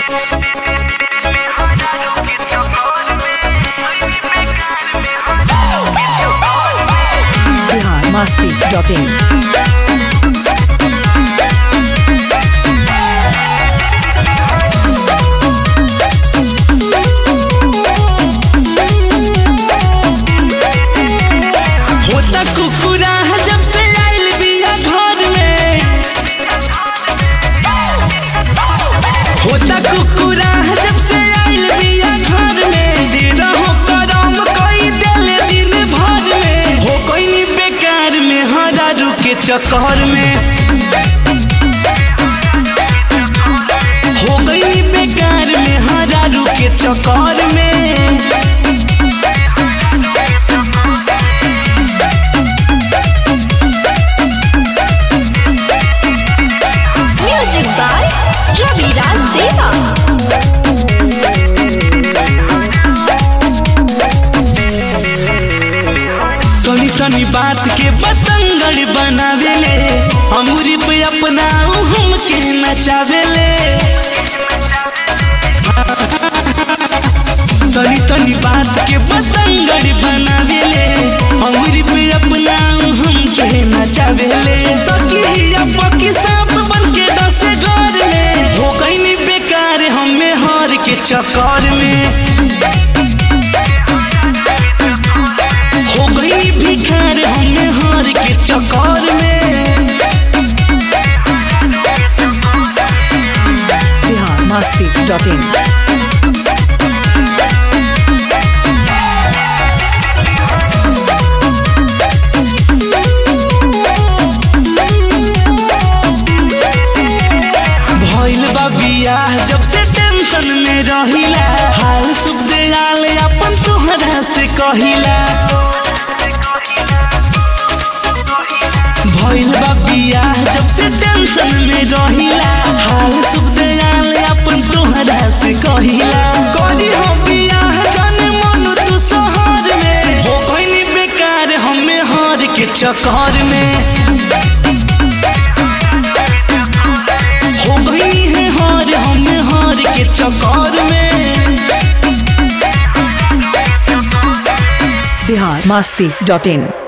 masti.in. होता कुकुरा जब से आइल बिया घर में होता कुकुरा जब से आइल बिया घर में दिन हो करम कई देले दिन भर में हो कोई बेकार में हरारू के चक्कर में हो गई बेकार में हरारू के चक्कर में Music by Ravi Raj Deva. तनी तनी बात के बतंगड़ बनावेले अमूरी पे अपना हम के नचावेले तनी तनी बात के बतंगड़ बनावेले अमूरी पे अपना हम के नचावेले सखी पकी सांप बन के डसे घर में हो गई बेकार हमें हार के चक्कर में हो गई भिखार हमें हार के चक्कर में Bihar masti.in. भइल बा बियाह जब से टेंशन में रहिला हाल सुख दयाल अपन तोहरा से कहिला भइल बा बियाह जब से टेंशन में रहिला हाल सुख दयाल अपन तोहरा से कहिला करी हो बियाह जाने मन तू शहर में हो गइनी बेकार हमें हार के चक्कर में हो गई है हार हम हार के चक्कर में Bihar masti.in.